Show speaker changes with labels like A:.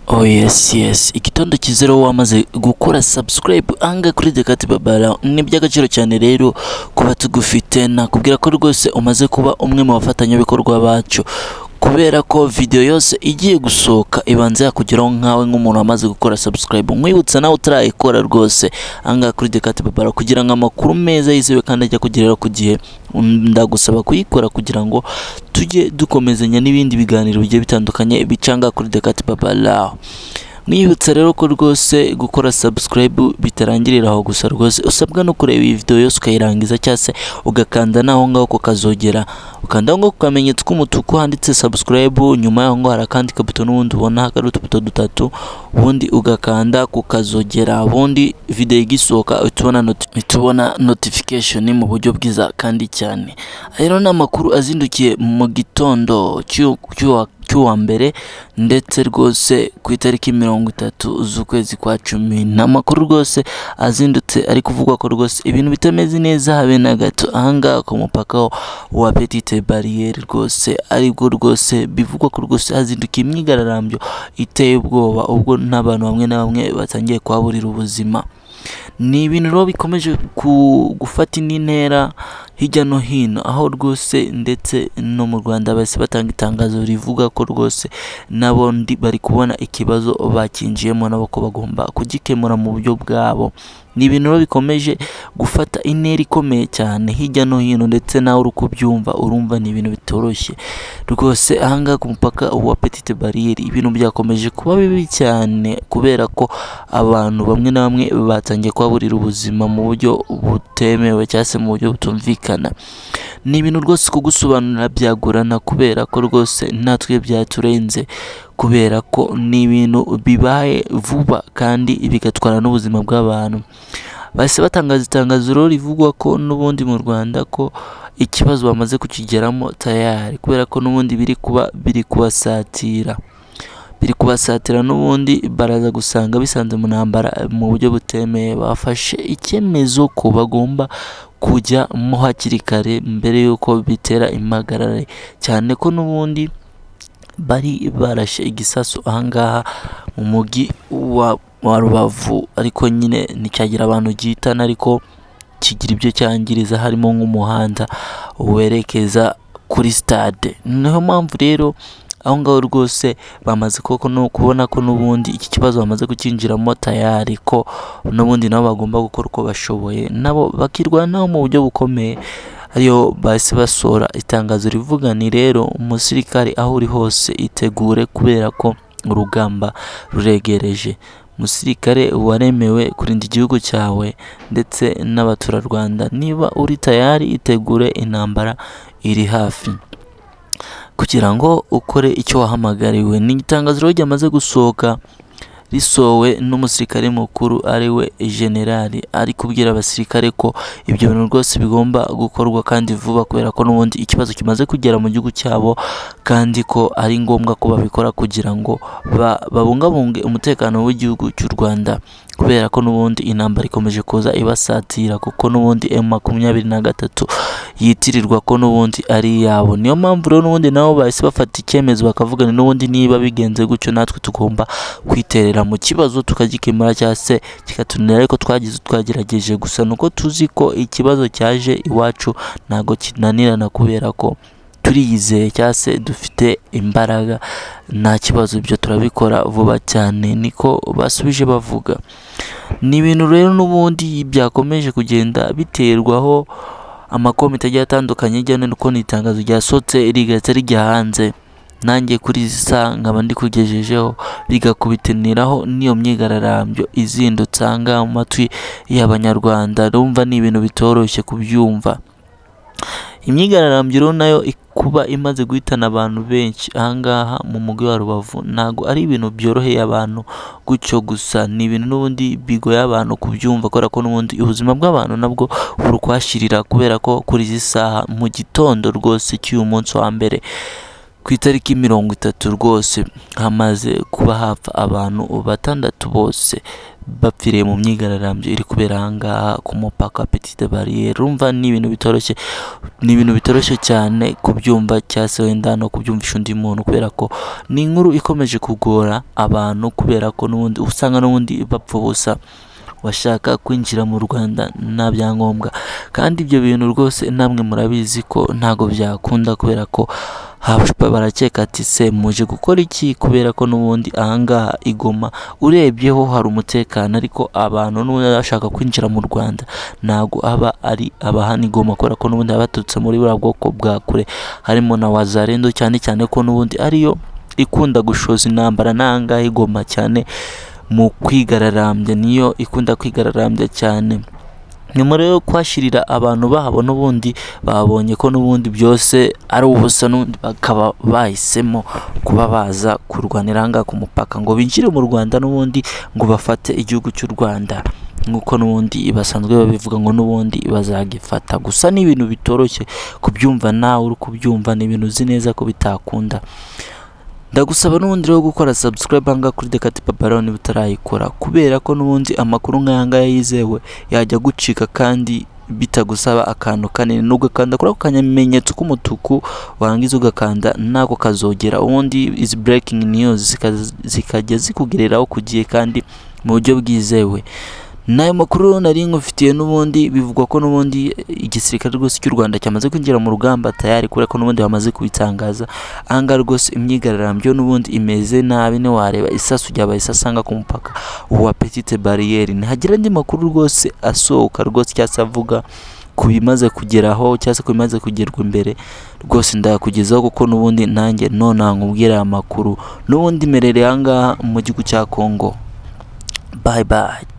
A: Oh yes yes igitondo kizera wowe wamaze gukora subscribe anga kuri Dekati Babara ni iby'agaciro cyane rero kuba tugufite nakubwira ko rwose umaze kuba umwe mu bafatanyabikorwa bacu kubera ko video yose igiye gusohoka ibanza yakugeraho nkawe nk'umuntu wamaze gukora subscribe nkwibutsa nawe utarayikora rwose angaha kuri Dekati Babara kugira ngo amakuru meza yizewe kandi ajya kugerera ku gihe ndagusaba kuyikora kugira ngo tujye dukomezanya n'ibindi biganiro bigiye bitandukanye bicanga kuri Dekati Babara mwibutsa rero ko rwose gukora subscribe bitarangirira aho gusa rwose usabwa no kureba iyi video yose ukayirangiza cyangwa se ugakanda n'aho ngaho ku kazogera ukandaho ngaho ku kamenyetso k'umutuku handitse subscribe nyuma yaho ngaho hari akandi kabuto n'ubundi ubona hari utubuto dutatu ubundi ugakanda ku kazogera ubundi video igisohoka uhita ubona noti- uhita ubona notification mu buryo bwiza kandi cyane Aya rero ni amakuru azindukiye mu gitondo cy'u- cy'uwa cy'uwa mbere ndetse rwose ku itariki mirongo itatu z'ukwezi kwa cumi ni amakuru rwose azindutse ari kuvugwa ko rwose ibintu bitameze neza habe na gato ahangaha ku mupaka wa petite bariyeri rwose aribwo rwose bivugwa ko rwose hazindukiye imyigararambyo iteye ubwoba ubwo n'abantu bamwe na bamwe batangiye kuhaburira ubuzima ni ibintu rero bikomeje ku- gufata indi ntera hirya no hino aho rwose ndetse no mu rwanda bahise batanga itangazo rivuga ko rwose nabo ndi bari kubona ikibazo bakinjiyemo nabo ko bagomba kugikemura mu buryo bwabo ni ibintu rero bikomeje gufata intera ikomeye cyane hirya no hino ndetse nawe uri kubyumva urumva ni ibintu bitoroshye rwose ahangaha ku mupaka wa petite bariyeri ibintu byakomeje kuba bibi cyane kubera ko abantu bamwe na bamwe batangiye kuhaburira ubuzima mu buryo butemewe cyangwa se mu buryo butumvikana ni ibintu rwose kugusobanurira byagorana kubera ko rwose natwe byaturenze kubera ko ni ibintu bibaye vuba kandi bigatwara n'ubuzima bw'abantu bahise batangaza itangazo rero rivugwa ko n'ubundi mu Rwanda ko ikibazo bamaze kukigeramo tayari kubera ko n'ubundi biri kuba biri kubasatira biri kubasatira n'ubundi baraza gusanga bisanze mu ntambara mu buryo butemeye bafashe icyemezo ko bagomba kujyamo hakiri kare mbere y'uko bitera impagarare cyane ko n'ubundi bari barashe igisasu ahangaha mu mujyi wa wa rubavu ariko nyine nticyagira abantu gihitana ariko kigira ibyo cyangiriza harimo nk'umuhanda werekeza kuri stade niyo mpamvu rero aho ngaho rwose bamaze koko no kubona ko n'ubundi iki kibazo bamaze kukinjiramo tayari ko n'ubundi nabo bagomba gukora uko bashoboye nabo bakirwanaho mu buryo bukomeye ariyo bahise basohora itangazo rivuga ni rero umusirikare aho uri hose itegure kubera ko urugamba ruregereje umusirikare waremewe kurinda igihugu cyawe ndetse n'abaturarwanda niba uri tayari itegure intambara iri hafi kugira ngo ukore icyo wahamagariwe ni itangazo rero ryamaze gusohoka risowe n'umusirikare mukuru ari we generali ari kubwira abasirikare ko ibyo bintu rwose bigomba gukorwa kandi vuba kubera ko n'ubundi ikibazo kimaze kugera mu gihugu cyabo kandi ko ari ngombwa ko babikora kugira ngo ba- babungabunge umutekano w'igihugu cy'u Rwanda kubera ko n'ubundi intambara ikomeje kuza ibasatira kuko n'ubundi M makumyabiri na gatatu yitirirwa ko n'ubundi ari iyabo niyo mpamvu rero n'ubundi nabo bahise bafata icyemezo bakavugana n'ubundi niba bigenze gutyo natwe tugomba kwiterera mu kibazo tukagikemura cyangwa se kikatunira ariko twagize twagerageje gusa nuko tuzi ko ikibazo cyaje iwacu ntabwo kinanirana kubera ko turiyizeye cyangwa se dufite imbaraga nta kibazo ibyo turabikora vuba cyane niko basubije bavuga ni ibintu rero n'ubundi byakomeje kugenda biterwaho amakomite agiye atandukanye hirya no hino kuko ni itangazo ryasohotse rigahita rijya hanze nanjye kuri izi saha nkaba ndikugejejeho rigakubitiniraho n'iyo myigararambyo izindutse aha ngaha mu matwi y'abanyarwanda rumva ni ibintu bitoroshye kubyumva imyigararambyo rero nayo ik- kuba imaze guhitana abantu benshi aha ngaha mu mujyi wa rubavu ntabwo ari ibintu byoroheye abantu gutyo gusa ni ibintu n'ubundi bigoye abantu kubyumva kubera ko n'ubundi ubuzima bw'abantu nabwo buri kuhashirira kubera ko kuri izi saha mu gitondo rwose cy'uyu munsi wa mbere ku itariki mirongo itatu rwose hamaze kuba hapfa abantu batandatu bose bapfiriye mu myigaragambyo iri kubera ahangaha ku mupaka wa petite barriere urumva ni ibintu bitoroshye ni ibintu bitoroshye cyane kubyumva cyangwa se wenda no kubyumvisha undi muntu kubera ko ni inkuru ikomeje kugora abantu kubera ko n'ubundi usanga n'ubundi bapfa ubusa washaka kwinjira mu Rwanda nta byangombwa kandi ibyo bintu rwose namwe murabizi ko ntago byakunda kubera ko haba barakeka ati se muje gukora iki kubera ko n'ubundi ahangaha igoma urebyeho hari umutekano ariko abantu n'ubundi bashaka kwinjira mu Rwanda ntago aba ari abahana igoma kubera ko n'ubundi baba baturutse muri buriya bwoko bwa kure harimo na wazarendo cyane cyane ko n'ubundi ariyo ikunda gushoza intambara n'ahangaha igoma cyane mu kwigararambya niyo ikunda kwigararambya cyane nyuma rero yo kuhashyirira abantu babo n'ubundi babonye ko n'ubundi byose ari ubusa n'ubundi bakaba bahisemo kuba baza kurwanira ahangaha ku mupaka ngo binjire mu Rwanda n'ubundi ngo bafate igihugu cy'u Rwanda nk'uko n'ubundi basanzwe babivuga ngo n'ubundi bazagifata gusa ni ibintu bitoroshye kubyumva nawe uri kubyumva ni ibintu uzi neza ko bitakunda ndagusaba n'ubundi rero gukora subscribe hanga kuri Dekati Paparoni butarayikora kubera ko n'ubundi amakuru nk'aya ngaya yizewe yajya gucika kandi bitagusaba akantu kanini nubwo ukanda kuri ako kanyamenyetso k'umutuku warangiza ugakanda nako kazogera ubundi izi breaking news zika- zikajya zikugereraho ku gihe kandi mu buryo bwizewe n'ayo makuru nari nkufitiye n'ubundi bivugwa ko n'ubundi igisirikare rwose cy'u Rwanda cyamaze kwinjira mu rugamba tayari kubera ko n'ubundi bamaze kubitangaza ahangaha rwose imyigaragambyo n'ubundi imeze nabi ntiwareba isasu ryabaye isasu asanga ku mupaka wa petite bariyeri ntihagira andi makuru rwose asohoka rwose cyangwa se avuga ku bimaze kugeraho cyangwa se ku bimaze kugerwa imbere rwose ndayakugezaho kuko n'ubundi nanjye nonaha nkubwira aya makuru n'ubundi merereye ahangaha mu gihugu cya Congo bye bye